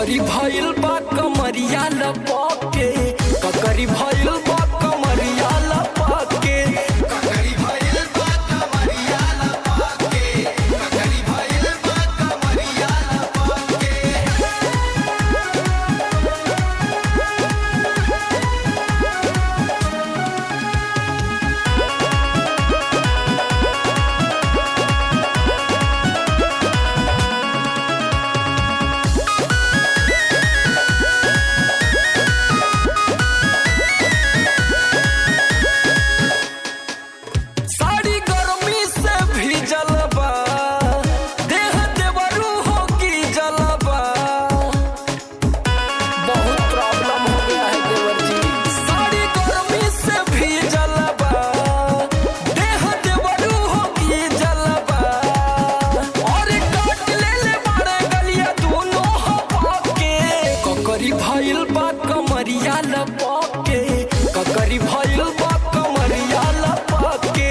ककरी भइल बा कमरिया लपके ककरी भइल बा कमरिया लपके साड़ी गर्मी से भीजल बा देह देवरू हो की जलबा बहुत प्रॉब्लम हो गया है देवर जी साड़ी गर्मी से भीजल बा देह देवरू हो की जलबा और काट ले ले बाड़े गलिया दोनों हवा के ककरी भइल बा कमरिया लपके ककरी भइल बा कमरिया लपके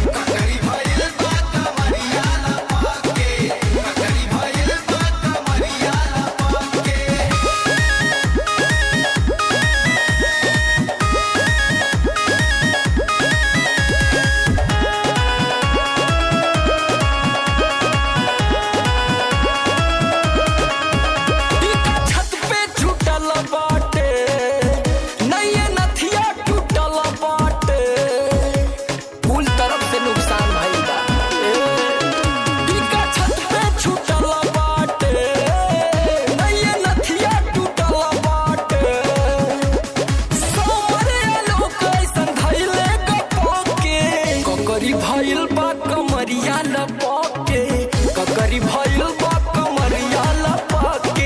टीका छत पे छूटल बाटे नैये नथिया टूटल बाटे कुल तरफ से नुकसान भइल बा टीका छत पे छूटल बाटे नैये नथिया टूटल बाटे सोमरे लोग ऐसन धइले गपके ककरी भइल बा कमरिया लपके ककरी भइल बा कमरिया लपके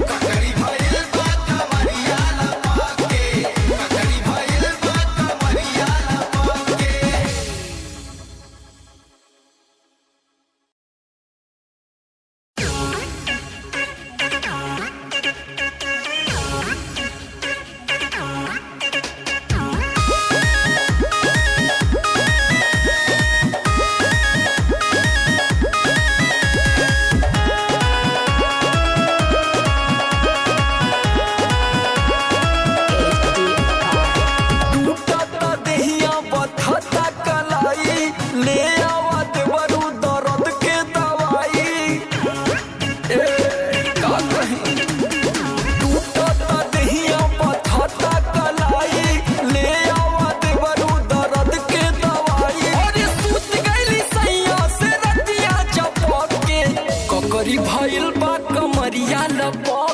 टूटता देहिया बथता कलाई ले आवा देवरू दर्द के दवाई ए का कहीं टूटता देहिया बथता कलाई ले आवा देवरू दर्द के दवाई अरे सूत गइली सैया से रतिया चपके ककरी भइल बा कमरिया लपके